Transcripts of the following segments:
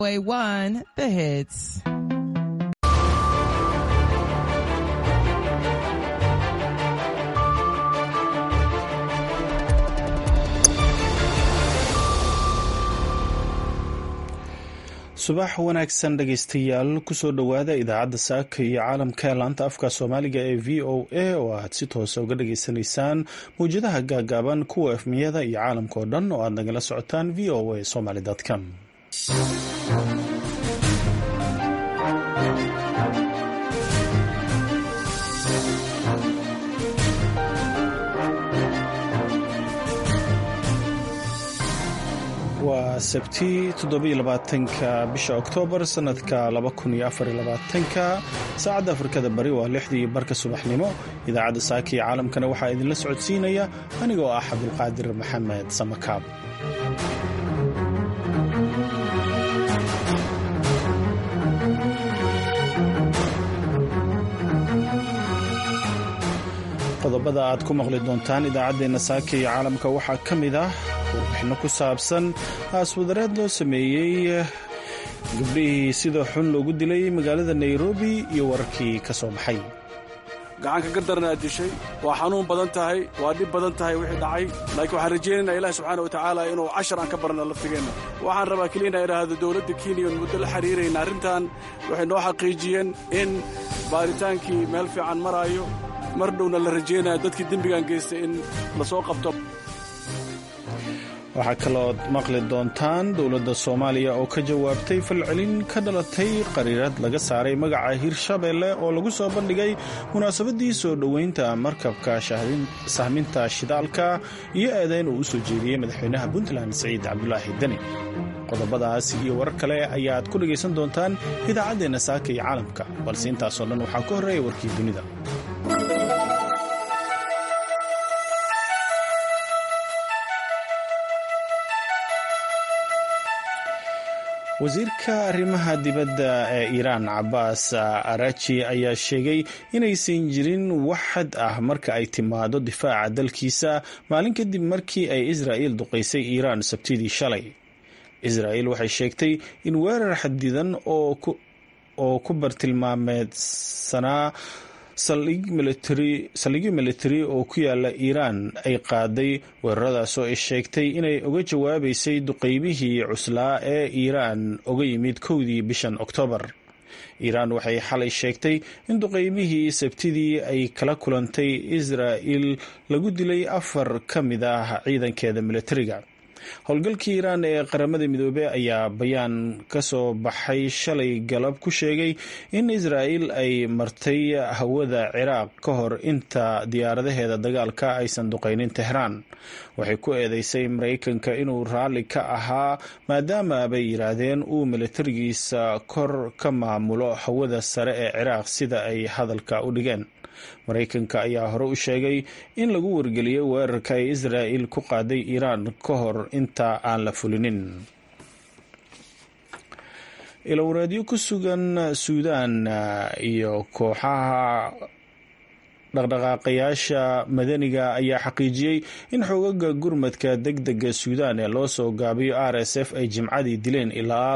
Way one, the hits. subax wanaagsan dhegaystayaal kusoo dhowaada idaacadda saaka iyo caalamka ee laanta afka soomaaliga ee v o a oo aad si toosa uga dhageysanaysaan mawjadaha gaagaaban kuwa efmiyada iyo caalamka oo dhan oo aad nagala socotaan v o a somaly com waa sabti toddobaatanka bisha oktoobar sanadka labakuniyoafarlabaatanka saacadda afrikada bari waa lixdii barka subaxnimo idaacadda saaka iyo caalamkana waxaa idinla socodsiinaya anigoo ah cabdulqaadir maxamed samakaab qodobada aad ku maqli doontaan idaacaddeenna saaka iyo caalamka waxaa ka mid ah warbixinno ku saabsan aaswadareed loo sameeyey gabdhihii sida xun loogu dilay magaalada nairobi iyo wararkii ka soo baxay gacanka ka darnaa dishay waa xanuun badan tahay waa dhib badan tahay wixii dhacay laakiin waxaan rajaynaynaa ilaah subxaana watacaala inuu cashar aan ka barna laftigeenna waxaan rabaa keliya inaa idhaahdo dowladda kenya oon muddo la xiriirayna arrintan waxay noo xaqiijiyeen in baaritaankii meel fiican maraayo mar dhowna la rajaynaya dadkii dembigan geystay in la soo qabto waxaa kaloood maqli doontaan dowladda soomaaliya oo ka jawaabtay falcelin ka dhalatay qariirad laga saaray magaca hirshabeelle oo lagu soo bandhigay munaasabadii soo dhoweynta markabka sahminta shidaalka iyo eedeyn uu u soo jeediyey madaxweynaha puntland siciid cabdulaahi deni qodobadaas iyo warar kale ayaad ku dhegaysan doontaan idaacaddeenna saaka iyo caalamka balse intaasoo dhan waxaa ku horreeya warkii dunida wasiirka arrimaha dibadda ee iiraan cabaas araji ayaa sheegay inaysan jirin wax xad ah marka ay timaado difaaca dalkiisa maalin kadib markii ay israa'iil duqaysay iiraan sabtidii shalay israa'iil waxay sheegtay in weerar xadidan oo ku bartilmaameedsanaa saldhigyo militari oo ku yaala iiraan ay qaaday weeraradaas oo ay sheegtay inay uga jawaabaysay duqeymihii cuslaa ee iiraan uga yimid kowdii bishan oktoobar iiraan waxay xalay sheegtay in duqeymihii sabtidii ay kala kulantay israa'il lagu dilay afar ka mid ah ciidankeeda militariga howlgalkii iiraan ee qaramada midoobey ayaa bayaan ka soo baxay shalay galab ku sheegay in israa'il ay martay hawada ciraaq ka hor inta diyaaradaheeda dagaalka aysan duqaynin tehraan waxay ku eedeysay maraykanka inuu raalli ka ahaa maadaama bay yidhaahdeen uu militarigiisa kor ka maamulo hawada sare ee ciraaq sida ay hadalka u dhigeen maraykanka ayaa hore u sheegay in lagu wargeliyey weerarka ay israa'il ku qaaday iiraan ka hor inta aan la fulinin ilowreedyo ku sugan suudaan iyo kooxaha dhaqdhaqaaqayaasha madaniga ayaa xaqiijiyey in xoogaga gurmadka deg dega suudaan ee loo soo gaabiyo r s f ay jimcadii dileen ilaa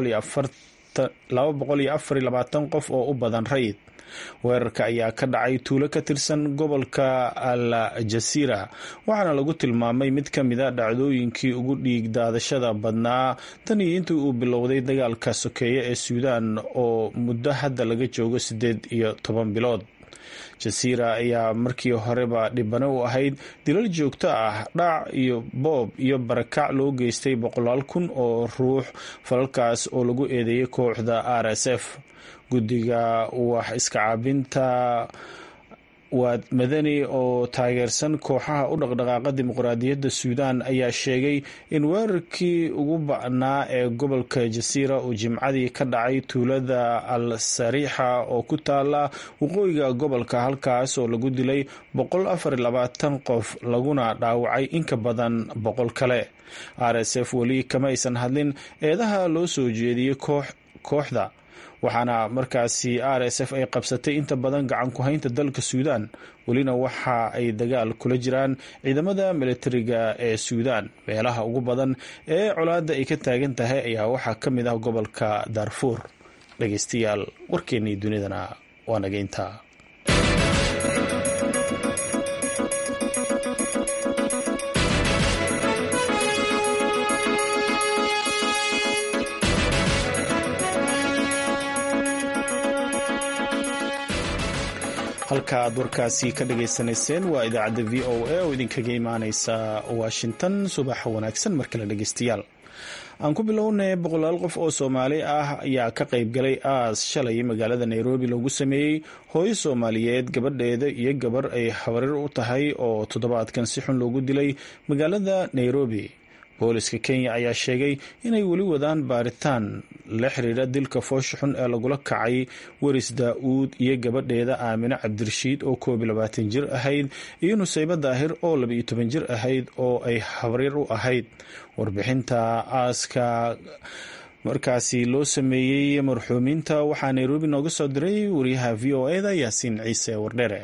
qof oo u badan rayid weerarka ayaa ka dhacay tuulo ka tirsan gobolka al jasiira waxaana lagu tilmaamay mid ka mid a dhacdooyinkii ugu dhiig daadashada badnaa tan iyo intii uu bilowday dagaalka sokeeye ee suudaan oo muddo hadda laga joogo siddeed iyo toban bilood jasiira ayaa markii horeba dhibano u ahayd dilal joogto ah dhac iyo boob iyo barakac loo geystay boqolaal kun oo ruux falalkaas oo lagu eedeeyay kooxda r s f guddiga wax iska caabinta waad madani oo taageersan kooxaha u dhaqdhaqaaqa dimuqraadiyadda suudaan ayaa sheegay in weerarkii ugu ba'naa ee gobolka jasiira uu jimcadii ka dhacay tuulada al sariixa oo ku taala waqooyiga gobolka halkaas oo lagu dilay qof laguna dhaawacay inka badan boqol kale r s f weli kama aysan hadlin eedaha loo soo jeediyey kooxda waxaana markaasi r s f ay qabsatay inta badan gacan ku haynta dalka suudaan welina waxa ay dagaal kula jiraan ciidamada militariga ee suudaan meelaha ugu badan ee colaadda ay ka taagan tahay ayaa waxaa ka mid ah gobolka daarfuur dhegeystayaal warkeennii dunidana waa nageynta halka aad warkaasi ka dhagaysanayseen waa idaacadda v o a oo idinkaga imaaneysa washington subax wanaagsan mar kale dhegeystayaal aan ku bilownay boqolaal qof oo soomaali ah ayaa ka qayb galay aas shalay magaalada nairobi loogu sameeyey hooyo soomaaliyeed gabadheeda iyo gabar ay habarir u tahay oo toddobaadkan si xun loogu dilay magaalada nairobi booliska kenya ayaa sheegay inay weli wadaan baaritaan la xiriira dilka foosha xun ee lagula kacay weris daa-uud iyo gabadheeda aamine cabdirashiid oo koob iyo labaatan jir ahayd iyo nusaybo daahir oo labaiyo toban jir ahayd oo ay habrir u ahayd warbixinta aaska markaasi loo sameeyey marxuumiinta waxaa nairobi nooga soo diray wariyaha v o eda yaasiin ciise wardhere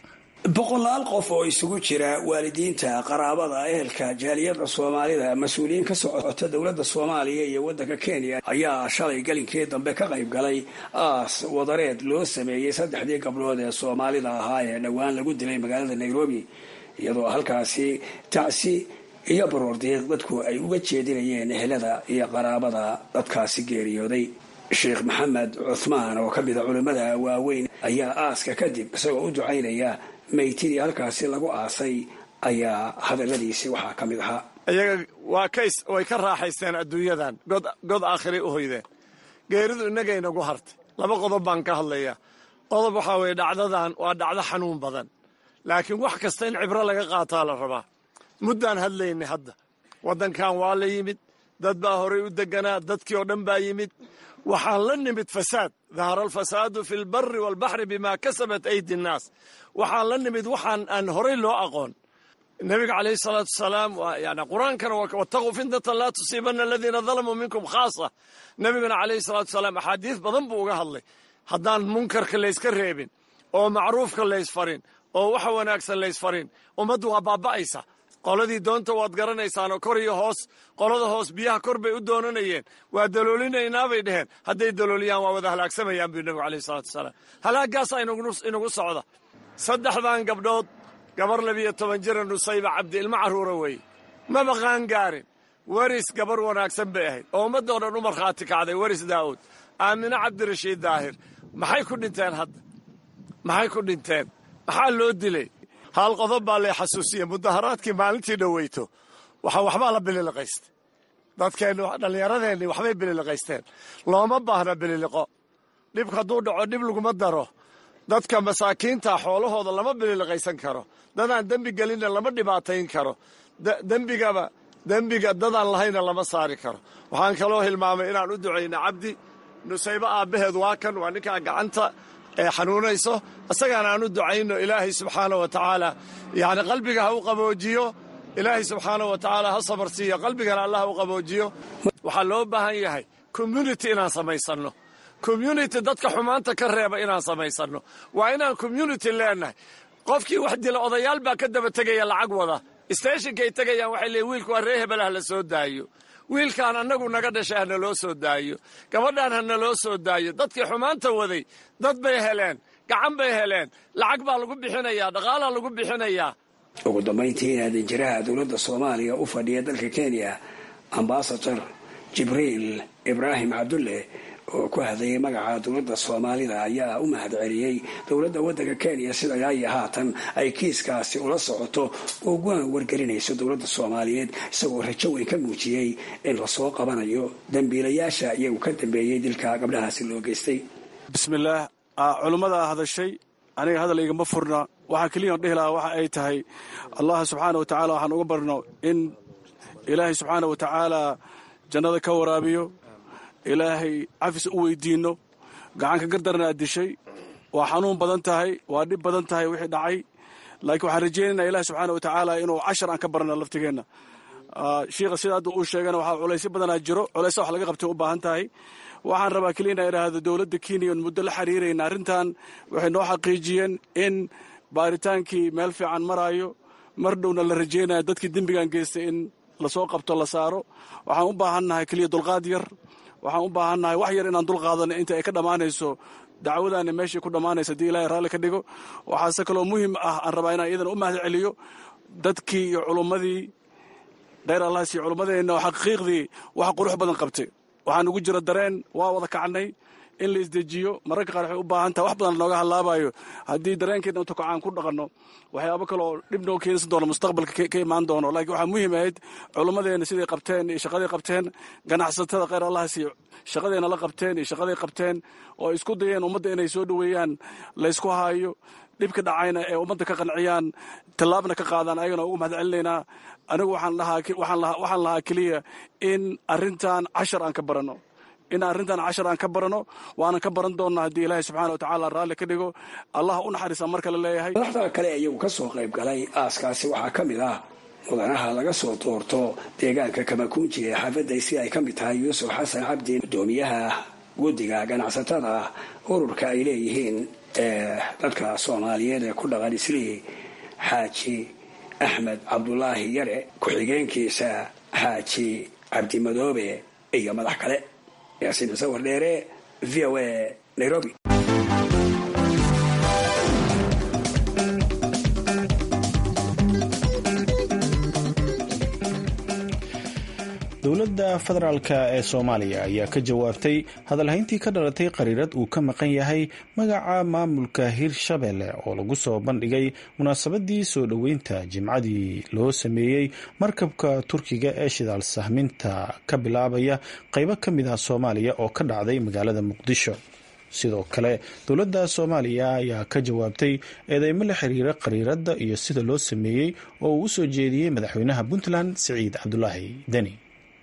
boqolaal qof oo isugu jira waalidiinta qaraabada ehelka jaaliyada soomaalida mas-uuliyiin ka socota dowladda soomaaliya iyo waddanka kenya ayaa shalay galinkii dambe ka qayb galay aas wadareed loo sameeyey saddexdii gabdhood ee soomaalida ahaa ee dhowaan lagu dilay magaalada nairobi iyadoo halkaasi tacsi iyo baroordiiq dadku ay uga jeedinayeen ehelada iyo qaraabada dadkaasi geeriyooday sheekh maxamed cuthmaan oo ka mida culimmada waaweyn ayaa aaska kadib isagoo u ducaynaya maytidii halkaasi lagu aasay ayaa hadaladiisii waxaa ka mid ahaa iyaga waa kays way ka raaxaysteen adduunyadan god aakhiray u hoydeen geeridu innagay nagu hartay laba qodob baan ka hadlayaa qodob waxaa weeye dhacdadan waa dhacdo xanuun badan laakiin wax kasta in cibro laga qaataa la rabaa muddaan hadlaynay hadda waddankan waa la yimid dad baa horay u deganaa dadkii oo dhan baa yimid waxaan la nimid fasaad dahara alfasaadu fi lbari walbaxri bima kasabat aydi nnaas waxaan la nimid waxaan aan horay loo aqoon nabiga calayhi salaatu wasalaam yani qur-aankana wataquu fitnatan laa tusiibana aladiina dalamuu minkum khaasa nabigana calayhi salaatu wasalaam axaadiis badan buu uga hadlay haddaan munkarka layska reebin oo macruufka laysfarin oo waxa wanaagsan laysfarin ummaddu waa baaba'aysa qoladii doonta waad garanaysaanoo kor iyo hoos qolada hoos biyaha kor bay u doonanayeen waa daloolinaynaa bay dheheen hadday dalooliyaan waa wada halaagsamayaan buu nabigu alayhi salatu wasalaam halaagaasaa inagu socda saddexdan gabdhood gabar labiyo toban jira nusayba cabdi ilmo carruura weeye maba qaangaarin weris gabar wanaagsan bay ahayd oo ummadoo dhan u markhaati kacday weris daa'uud aamine cabdirashiid daahir maxay ku dhinteen hadda maxay ku dhinteen maxaa loo dilay hal qodob baa lay xasuusiye mudaharaadkii maalintii dhoweyto waxa waxbaa la bililiqaystay dadkeennu dhallinyaradeenni waxbay bililiqaysteen looma baahna bililiqo dhibka hadduu dhaco dhib laguma daro dadka masaakiinta xoolahooda lama bililiqaysan karo dadaan dembi gelinna lama dhibaatayn karo dembigaba dembiga dadaan lahayna lama saari karo waxaan kaloo hilmaamay inaan u ducayna cabdi nusaybo aabbaheed waa kan waa ninkaa gacanta ee xanuunayso isagaana aan u ducayno ilaahay subxaana wa tacaala yani qalbiga ha u qaboojiyo ilaahay subxaana wa tacaala ha sabar siiyo qalbigana allah ha u qaboojiyo waxaa loo baahan yahay community inaan samaysanno community dadka xumaanta ka reeba inaan samaysanno waa inaan community leenahay qofkii wax dila odayaal baa ka daba tegaya lacag wada steshinkay tegayaan waxay leeyiin wiilku waa ree hebel ha la soo daayo wiilkaan annagu naga dhashay hana loo soo daayo gabadhaan hana loo soo daayo dadkii xumaanta waday dad bay heleen gacan bay heleen lacag baa lagu bixinayaa dhaqaalaa lagu bixinayaa ugu dambayntiina danjiraha dowladda soomaaliya u fadhiya dalka kenya ambasador jibriil ibraahim cabdulle oo ku hadlayay magaca dowladda soomaalida ayaa u mahad celiyey dowladda waddanka kenya sida ilaayo haatan ay kiiskaasi ula socoto oo uga wargelinayso dowladda soomaaliyeed isagoo rajo weyn ka muujiyey in lasoo qabanayo dembiilayaasha iyagu ka dambeeyey dilka gabdhahaasi loo geystay bismillaah culimmadaa hadashay aniga hadal igama furna waxaa keliyan dhihi lahaa waxa ay tahay allah subxaana wa tacaala waxaan uga barno in ilaahay subxaana wa tacaala jannada ka waraabiyo ilaahay cafis u weydiinno gacanka gardarnaa dishay waa xanuun badan tahay waa dhib badan tahay wixii dhacay laakiin waxaan rajaynaynaa ilaah subxaana wa tacaala inuu cashar aan ka barna laftigeenna shiikha sida hadda uu sheegana waxaa culaysyo badanaa jiro culaysa wax laga qabtay u baahan tahay waxaan rabaa keliya inaa idhaahdo dowladda kenya on muddo la xiriirayna arrintan waxay noo xaqiijiyeen in baaritaankii meel fiican maraayo mar dhowna la rajeynaya dadkii dembigan geystay in lasoo qabto la saaro waxaan u baahannahay keliya dulqaad yar waxaan u baahannahay wax yar inaan dulqaadano inta ay ka dhammaanayso dacwadaani meeshai ku dhammaanaysa haddii ilaahay raalli ka dhigo waxaase kaloo muhim ah aan rabaa inaan iyadana u mahad celiyo dadkii iyo culummadii kheyr allahs iyo culummadeenna oo xaqiiqdii wax qurux badan qabtay waxaan ugu jira dareen waa wada kacnay in la isdejiyo mararka qaar waxay u baahan tahay wax badan nooga hallaabayo haddii dareenkeedna intu kacaan ku dhaqanno waxyaabo kale oo dhib noo keensan doono mustaqbalka ka imaan doono laakiin waxaa muhiim ahayd culummadeenna siday qabteen iyo shaqaday qabteen ganacsatada kheyr allahs iyo shaqadeenna la qabteen iyo shaqaday qabteen oo ay isku dayeen ummadda inay soo dhoweeyaan laysku haayo dhibka dhacayna ee ummadda ka qanciyaan tallaabna ka qaadaan ayagana ugu mahad celinaynaa anigu waxaan lahaa keliya in arrintan cashar aan ka baranno in arrintan cashar aan ka barano waanan ka baran doonna haddii ilaahay subxaana wa tacaala raalli ka dhigo allah u naxariisa marka la leeyahay madaxda kale iyagu ka soo qayb galay aaskaasi waxaa ka mid ah mudanaha laga soo doorto deegaanka kamakunji ee xaafadday si ay ka mid tahay yuusuf xasan cabdi guddoomiyaha guddiga ganacsatada ururka ay leeyihiin ee dadka soomaaliyeed ee ku dhaqan islii xaaji axmed cabdulaahi yare ku-xigeenkiisa xaaji cabdimadoobe iyo madax kale yaasiin musawar dheere v o a nairobi dowladda federaalka ee soomaaliya ayaa ka jawaabtay hadalhayntii ka dhalatay qariirad uu ka maqan yahay magaca maamulka hirshabelle oo lagu soo bandhigay munaasabadii soo dhoweynta jimcadii loo sameeyey markabka turkiga ee shidaal sahminta ka bilaabaya qeybo ka mid ah soomaaliya oo ka dhacday magaalada muqdisho sidoo kale dowladda soomaaliya ayaa ka jawaabtay eedeymo la xiriira qariiradda iyo sida loo sameeyey oo uu u soo jeediyey madaxweynaha puntland siciid cabdulaahi deni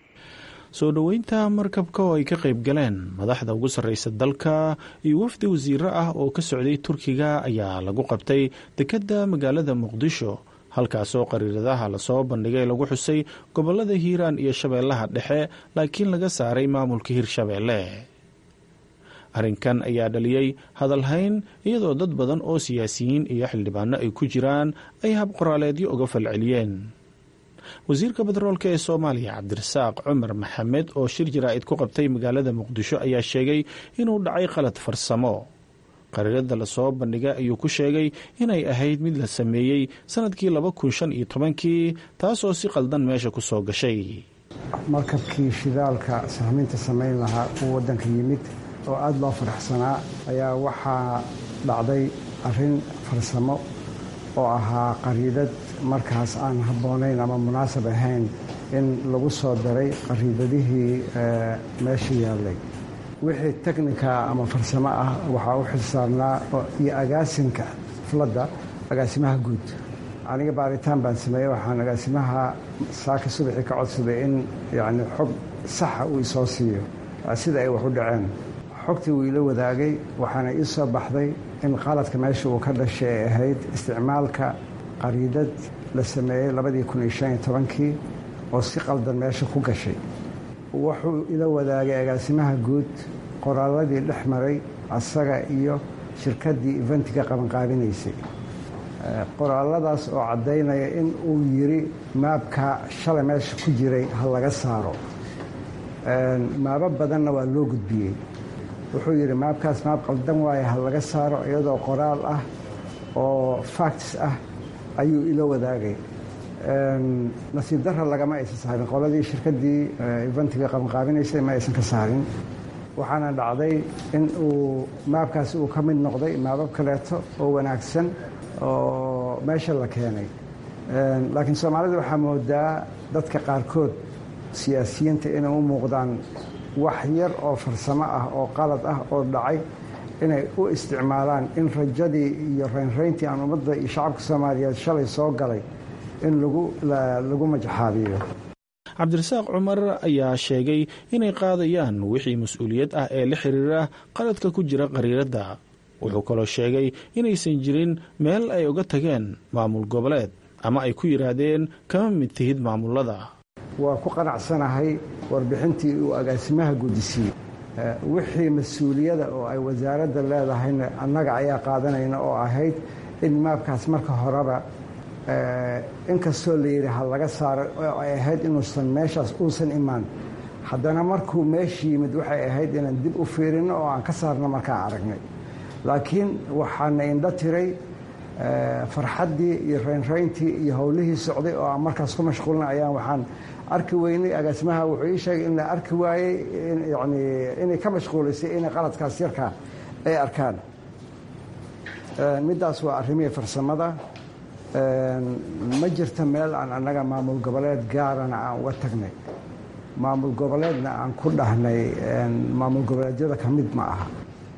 soo dhoweynta markabka oo ay ka qayb galeen madaxda ugu sarreysa dalka iyo wafdi wasiiro ah oo ka socday turkiga ayaa lagu qabtay dekedda magaalada muqdisho halkaasoo qariiradaha lasoo bandhigay lagu xusay gobolada hiiraan iyo shabeellaha dhexe laakiin laga saaray maamulka hirshabeelle arrinkan ayaa dhaliyey hadalhayn iyadoo dad badan oo siyaasiyiin iyo xildhibaano ay ku jiraan ay habqoraaleedyo uga falceliyeen wasiirka batroolka ee soomaaliya cabdirasaaq cumar maxamed oo shir jaraa'id ku qabtay magaalada muqdisho ayaa sheegay inuu dhacay qalad farsamo qariirada lasoo bandhigay ayuu ku sheegay inay ahayd mid la sameeyey sanadkii laba kun shan iyo tobankii taasoo si qaldan meesha ku soo gashay markabkii shidaalka sahminta samayn lahaa uu waddanka yimid oo aada loo faraxsanaa ayaa waxaa dhacday arrin farsamo oo ahaa qariidad markaas aan habboonayn ama munaasab ahayn in lagu soo daray qariidadihii meesha yaallay wixii teknika ama farsamo ah waxaa u xilsaarnaa iyo agaasinka fladda agaasimaha guud aniga baaritaan baan sameeyey waxaan agaasimaha saaka subaxii ka codsaday in yacni xog saxa uu isoo siiyo sida ay wax u dhaceen xogtii wuu ila wadaagay waxaana ii soo baxday in qaladka meesha uu ka dhashay ay ahayd isticmaalka qariidad la sameeyey labadii kun iyo shan iyo tobankii oo si qaldan meesha ku gashay wuxuu ila wadaagay agaasimaha guud qoraalladii dhex maray asaga iyo shirkaddii eventiga qabanqaabinaysay qoraaladaas oo caddaynaya in uu yidhi maabka shalay meesha ku jiray ha laga saaro maabo badanna waa loo gudbiyey wuxuu yidhi maabkaas maab qaldan waaye ha laga saaro iyadoo qoraal ah oo facts ah ayuu ila wadaagay nasiib darra lagama aysan saarin qoladii shirkaddii eventiga qabanqaabinaysay ma aysan ka saarin waxaana dhacday in uu maabkaasi uu ka mid noqday maabab kaleeto oo wanaagsan oo meesha la keenay laakiin soomaalida waxaa moodaa dadka qaarkood siyaasiyiinta inay u muuqdaan wax yar oo farsamo ah oo qalad ah oo dhacay inay u isticmaalaan in rajadii iyo raynrayntii aan ummadda iyo shacabka soomaaliyeed shalay soo galay in lagu majaxaabiyo cabdirasaaq cumar ayaa sheegay inay qaadayaan wixii mas-uuliyad ah ee la xiriira qaladka ku jira qariiradda wuxuu kaloo sheegay inaysan jirin meel ay uga tageen maamul goboleed ama ay ku yidhaahdeen kama mid tihid maamulada waa ku qanacsanahay warbixintii uu agaasimaha gudisiiyey wixii mas-uuliyada oo ay wasaaradda leedahayna annaga ayaa qaadanayna oo ahayd in maabkaas marka horeba inkastoo la yidhi ha laga saaro oo ay ahayd inuusan meeshaas uusan imaan haddana markuu meesha yimid waxay ahayd inaan dib u fiirinno oo aan ka saarno markaan aragnay laakiin waxaana indho tiray farxaddii iyo raynrayntii iyo howlihii socday oo aan markaas ku mashquulna ayaan waxaan arki weynay agaasimaha wuxuu ii sheegay in la arki waayey yani inay ka mashquulaysay inay qaladkaas yarkaa ay arkaan middaas waa arrimihii farsamada ma jirta meel aan annaga maamul goboleed gaarana aan uga tagnay maamul goboleedna aan ku dhahnay maamul goboleedyada ka mid ma aha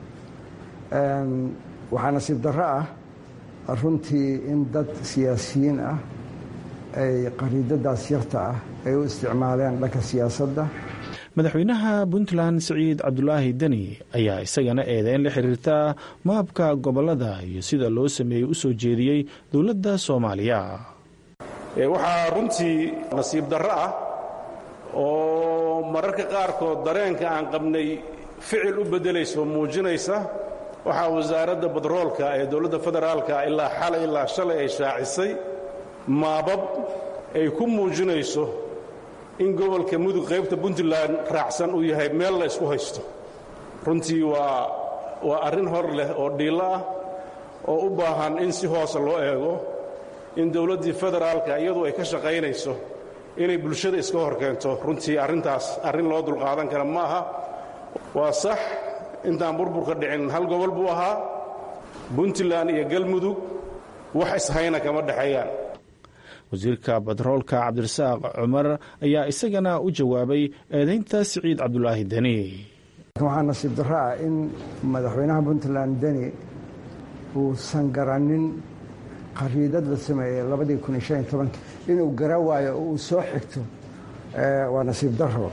waxaa nasiib darro ah runtii in dad siyaasiyiin ah ay qariidadaas yarta ah ay u isticmaaleen dhanka siyaasadda madaxweynaha puntland siciid cabdulaahi deni ayaa isagana eedeyn la xiriirta maabka gobolada iyo sida loo sameeyey u soo jeediyey dowladda soomaaliya waxaa runtii nasiib darro ah oo mararka qaarkood dareenka aan qabnay ficil u beddelayso muujinaysa waxaa wasaaradda badroolka ee dowladda federaalka ilaa xalay ilaa shalay ay shaacisay maabab ay ku muujinayso in gobolka mudug qaybta puntland raacsan uu yahay meel la ysku haysto runtii waa waa arrin hor leh oo dhiillo ah oo u baahan in si hoose loo eego in dowladdii federaalka iyadu ay ka shaqaynayso inay bulshada iska hor keento runtii arrintaas arrin loo dulqaadan kara ma aha waa sax intaan burburka dhicin hal gobol buu ahaa puntland iyo galmudug wax ishayna kama dhexeeyaan wasiirka batroolka cabdirasaaq cumar ayaa isagana u jawaabay eedaynta siciid cabdulaahi deni waxaa nasiib darro ah in madaxweynaha puntland deni uusan garannin qariidad la sameeyey labadii kun iyo shan iyo tobanki inuu gara waayo oo uu soo xigto waa nasiib darro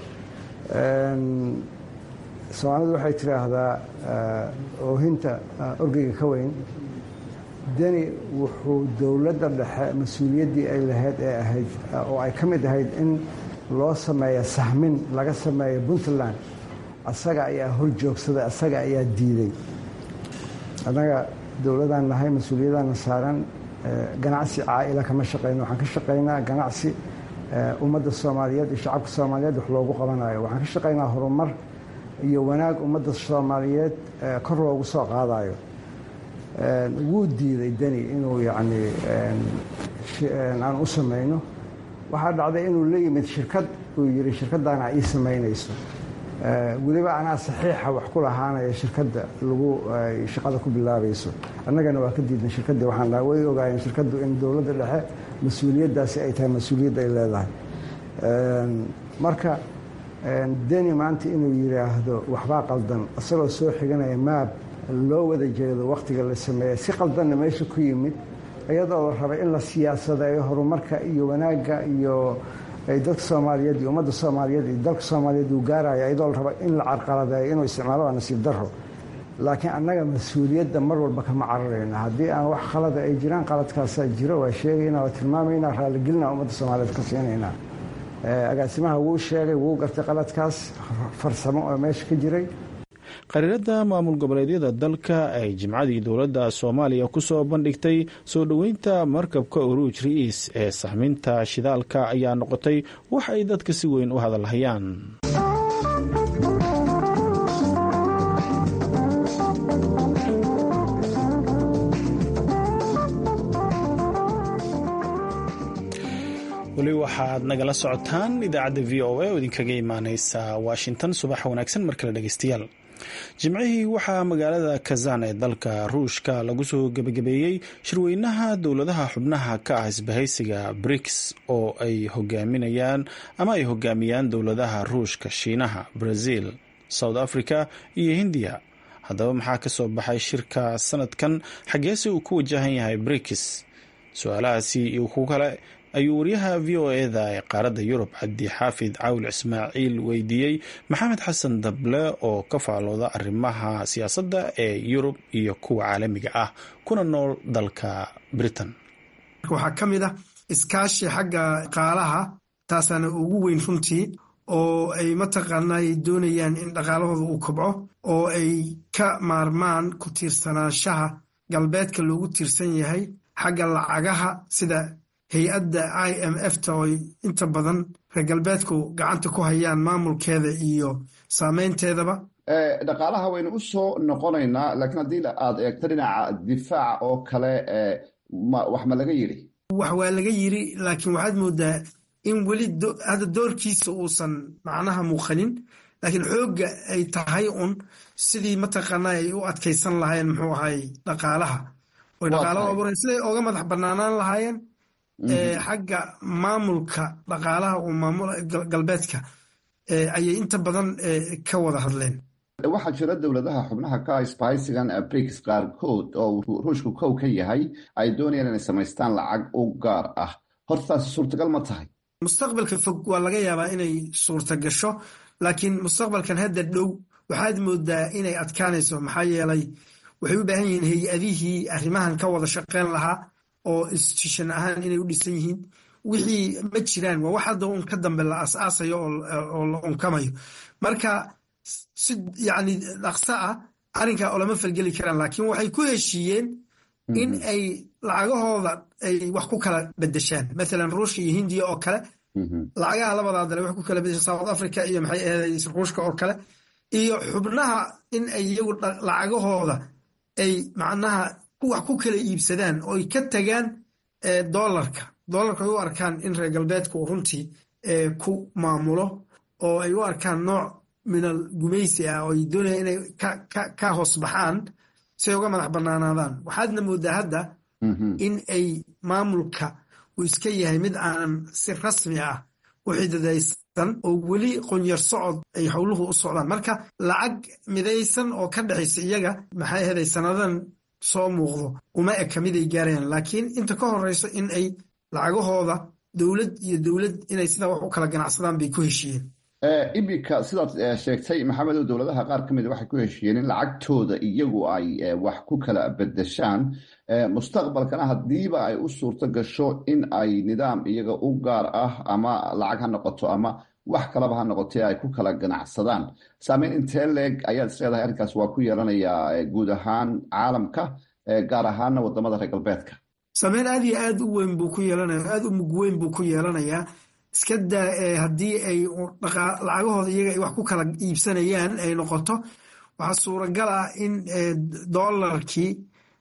soomaalidu waxay tidhaahdaa oohinta orgeyga ka weyn deni wuxuu dowladda dhexe mas-uuliyaddii ay lahayd ee ahayd oo ay ka mid ahayd in loo sameeyo sahmin laga sameeyo puntland asaga ayaa hor joogsaday asaga ayaa diiday annaga dowladaan nahay mas-uuliyadaana saaran ganacsi caa'ila kama shaqayno waxaan ka shaqaynaa ganacsi ummadda soomaaliyeed iyo shacabka soomaaliyeed wax loogu qabanayo waxaan ka shaqaynaa horumar iyo wanaag ummadda soomaaliyeed kor loogu soo qaadayo wuu diiday deni inuu yacni aan u samayno waxaa dhacday inuu la yimid shirkad uu yidhi shirkaddaana ii samaynayso weliba anaa saxiixa wax ku lahaanaya shirkadda lagu shaqada ku bilaabayso annagana waa ka diidnay shirkaddii waxaan dhaha way ogaayeen shirkaddu in dowladda dhexe mas-uuliyaddaasi ay tahay mas-uuliyad ay leedahay marka deni maanta inuu yidhaahdo waxbaa qaldan isagoo soo xiganaya maab loo wada jeedo wakhtiga la sameeya si qaldanna meesha ku yimid iyadoo la rabay in la siyaasadeeyo horumarka iyo wanaagga iyo dadka soomaaliyeed iyo ummadda soomaaliyeed iyo dalka soomaaliyeed uu gaaraya iyadoo la raba in la carqaladeeyo inuu isticmaalo waa nasiib darro laakiin annaga mas-uuliyadda mar walba kama cararayna haddii aan wax khalada ay jiraan qaladkaasaa jiro waa sheegaynaa waa tilmaamaynaa raaligelinaa ummadda soomaaliyeed ka siinaynaa agaasimaha wuu sheegay wuu gartay qaladkaas farsamo oo meesha ka jiray qariirada maamul goboleedyada dalka ay jimcadii dowladda soomaaliya ku soo bandhigtay soo dhoweynta markabka uruuj ri'iis ee sahminta shidaalka ayaa noqotay wax ay dadka si weyn u hadalhayaan weli waxaad nagala socotaan idaacadda v o a oo idinkaga imaaneysa washington subaxa wanaagsan mar kale dhegeystayaal jimcihii waxaa magaalada kazan ee dalka ruushka lagu soo gebagabeeyey shirweynaha dowladaha xubnaha ka ah isbahaysiga briks oo ay hogaaminayaan ama ay hogaamiyaan dowladaha ruushka shiinaha brazil south africa iyo hindiya haddaba maxaa ka soo baxay shirka sanadkan xageese uu ku wajahan yahay briks su-aalahaasi iyo ku kale ayuu waryaha v o eda ee qaaradda yurub cabdi xaafid caawil ismaaciil weydiiyey maxamed xasan dable oo ka faalooda arrimaha siyaasadda ee yurub iyo kuwa caalamiga ah kuna nool dalka britain waxaa ka mid ah iskaashi xagga qaalaha taasaana ugu weyn runtii oo ay mataqaanaa ay doonayaan in dhaqaalahooda uu kobco oo ay ka maarmaan ku tiirsanaanshaha galbeedka loogu tiirsan yahay xagga lacagaha sida hay-adda i m f ta oo inta badan reer galbeedku gacanta ku hayaan maamulkeeda iyo saameynteedaba dhaqaalaha waynu u soo noqonaynaa laakiin haddii aad eegto dhinaca difaaca oo kale wax ma laga yidhi wax waa laga yiri laakiin waxaad moodaa in weli hadda doorkiisa uusan macnaha muuqanin laakiin xoogga ay tahay un sidii mataqaanaa ay u adkaysan lahaayeen muxuu ahay dhaqaalaha oy dhaqaalaha abuureen siday oga madax banaanaan lahaayeen xagga maamulka dhaqaalaha uu maamul galbeedka ayay inta badan ka wada hadleen waxaa jira dowladaha xubnaha ka isbahaysigan briks qaarkood oo ruushku kow ka yahay ay doonayaan inay samaystaan lacag u gaar ah hortaas suurtagal ma tahay mustaqbalka fog waa laga yaabaa inay suurta gasho laakiin mustaqbalkan hadda dhow waxaad moodaa inay adkaanayso maxaa yeelay waxay u baahan yihiin hay-adihii arrimahan ka wada shaqeyn lahaa oo institution ahaan inay u dhisan yihiin wixii ma jiraan waa wax hadda un ka dambe la as-aasayo oo la unkamayo marka si yacni dhaqso ah arrinkaa olama falgeli karaan laakiin waxay ku heshiiyeen in ay lacagahooda ay wax ku kala bedeshaan mathalan ruushka iyo hindiya oo kale lacagaha labadaa dale wax ku kala bedeshaan south africa iyo maxay ahayd ruushka oo kale iyo xubnaha in ay iyagu lacagahooda ay macnaha wax ku kala iibsadaan oo ay ka tagaan dolarka dolarka ay u arkaan in reer galbeedka uu runtii ku maamulo oo ay u arkaan nooc minal gumaysi ah oo ay doonayaan inay ka hoos baxaan si ay uga madax banaanaadaan waxaadna moodaa hadda in ay maamulka uu iska yahay mid aanan si rasmi ah u xididaysan oo weli qonyar socod ay howluhu u socdaan marka lacag midaysan oo ka dhexaysa iyaga maxay ahaday sannadan soo muuqdo uma eka mid ay gaarayaan laakiin inta ka horeyso in ay lacagahooda dowlad iyo dowlad inay sidaa wax u kala ganacsadaan bay ku heshiiyeen iminka sidaad sheegtay maxamedow dowladaha qaar ka mida waxay ku heshiiyeen in lacagtooda iyagu ay wax ku kala bedeshaan mustaqbalkana haddiiba ay u suurto gasho in ay nidaam iyaga u gaar ah ama lacag ha noqoto ama wax kalaba ha noqotee ay ku kala ganacsadaan saameyn intee leeg ayaad isleedahay arrinkaas waa ku yeelanayaa guud ahaan caalamka gaar ahaana wadamada reer galbeedka saameyn aad iyo aad u weyn buu ku yeelanaya aad u mug weyn buu ku yeelanayaa iska daa haddii ay lacagahooda iyaga ay wax ku kala iibsanayaan ay noqoto waxaa suuragal ah in dolarkii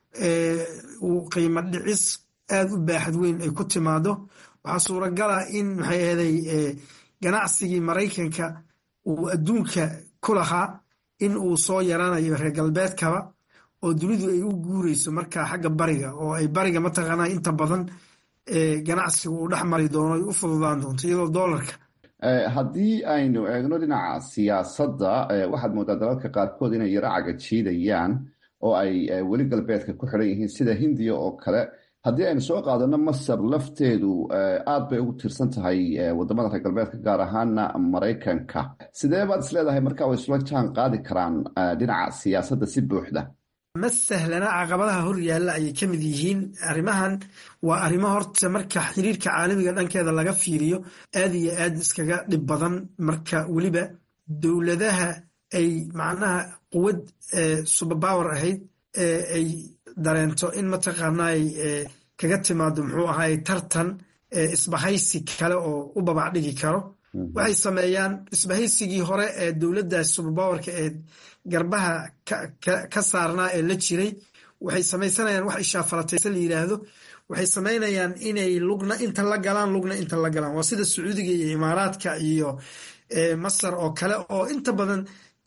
uu qiimo dhicis aad u baaxad weyn ay ku timaado waxaa suuragal ah in maxay ahaday ganacsigii maraykanka uu adduunka ku lahaa in uu soo yaranayo reer galbeedkaba oo dunidu ay u guureyso marka xagga bariga oo ay bariga mataqaanaa inta badan ganacsigu uu dhex mari doono ay u fududaan doonto iyadoo dolarka haddii aynu eegno dhinaca siyaasadda waxaad moodaa dalalka qaarkood inay yaro cagajiidayaan oo ay weli galbeedka ku xidhan yihiin sida hindiya oo kale haddii aynu soo qaadano masar lafteedu aad bay ugu tiirsan tahay wadamada reer galbeedka gaar ahaana maraykanka sidee baad isleedahay marka way isula jaan qaadi karaan dhinaca siyaasadda si buuxda ma sahlana caqabadaha hor yaalla ayay ka mid yihiin arrimahan waa arrimo horta marka xiriirka caalamiga dhankeeda laga fiiriyo aad iyo aad iskaga dhib badan marka weliba dowladaha ay macnaha quwad suberpower ahayd ay dareento in mataqaanay kaga timaado muxuu ahaay tartan isbahaysi kale oo u babac dhigi karo waxay sameeyaan isbahaysigii hore ee dowladdaas suberpowerka ee garbaha ka saarnaa ee la jiray waxay samaysanayaan wax ishaafalatayse la yidhaahdo waxay samaynayaan inay lugna inta la galaan lugna inta la galaan waa sida sacuudiga iyo imaaraadka iyo masar oo kale oo inta badan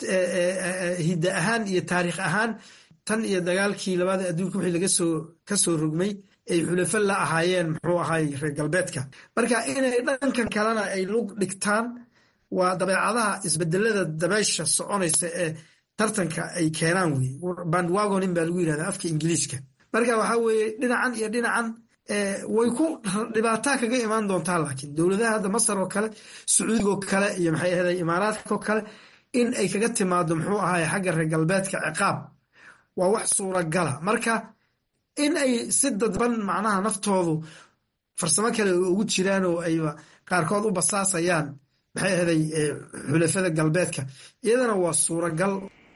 hidda ahaan iyo taariikh ahaan tan iyo dagaalkii labada adduunka wixii laga soo ka soo rogmay ay xulafo la ahaayeen muxuu ahay reer galbeedka marka inay dhankan kalena ay lug dhigtaan waa dabeecadaha isbedelada dabeysha soconaysa ee tartanka ay keenaan wey bandwagonin baa lagu yirahdaa afka ingiliiska marka waxaa weeye dhinacan iyo dhinacan way ku dhibaataa kaga imaan doontaa laakiin dowladaha hadda masar oo kale sacuudigoo kale iyo maxay ahday imaaraadka oo kale in ay kaga timaado muxuu ahay xagga reer galbeedka ciqaab waa wax suuragala marka in ay si dadban macnaha naftoodu farsamo kale ugu jiraan oo ayba qaarkood u basaasayaan maxay ahaday xulafada galbeedka iyadana waa suuragal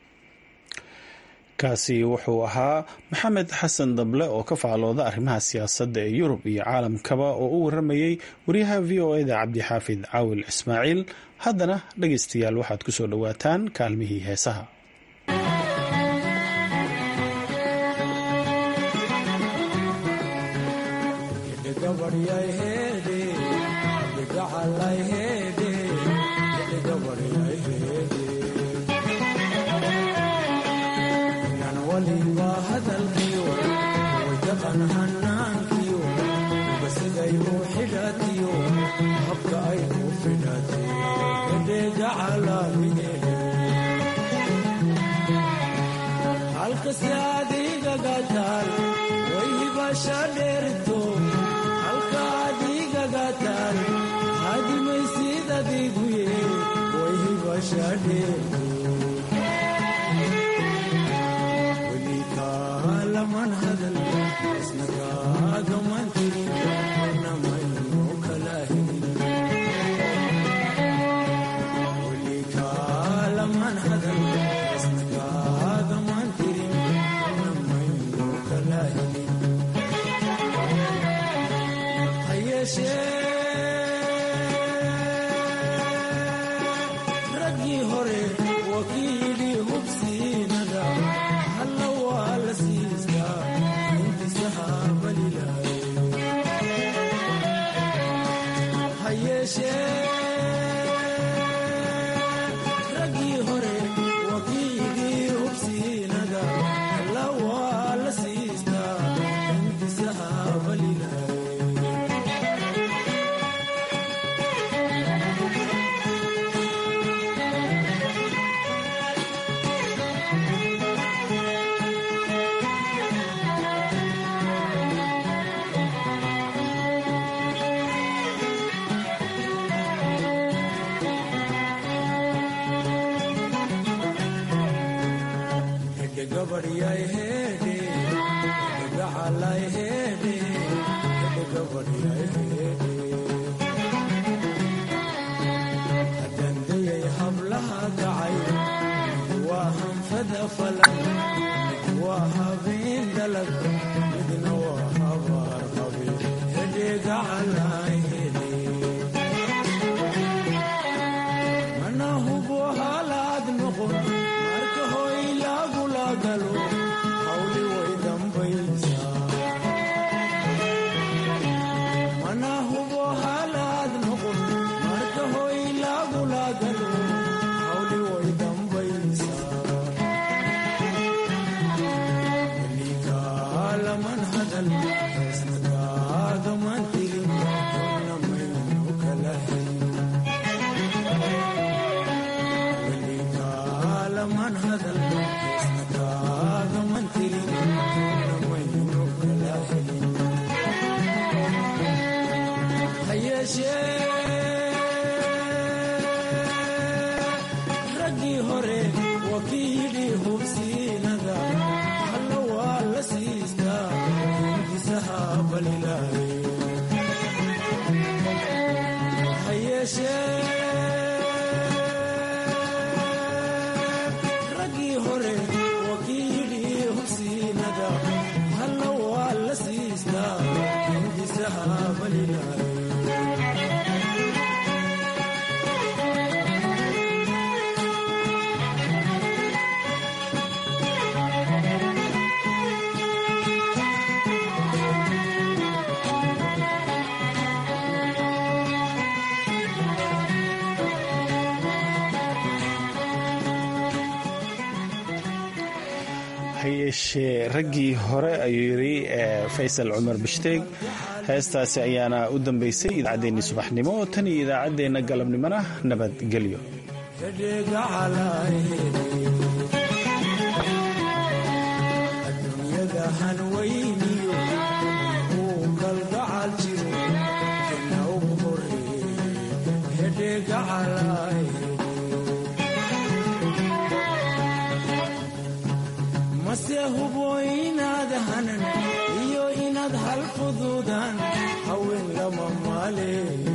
kaasi wuxuu ahaa maxamed xasan dable oo ka faclooda arrimaha siyaasadda ee yurub iyo caalamkaba oo u waramayey wariyaha v o eda cabdixaafid caawil ismaaciil haddana dhegaystayaal waxaad ku soo dhowaataan kaalmihii heesaha hayeeshee raggii hore ayuu yidhi faysal cumar bishdeeg heestaasi ayaana u dambaysay idaacaddeenii subaxnimo tan iyo idaacaddeenna galabnimona nabadgelyo mase hubo inaad hanan iyo inaad hal fuduudaan haween lama maale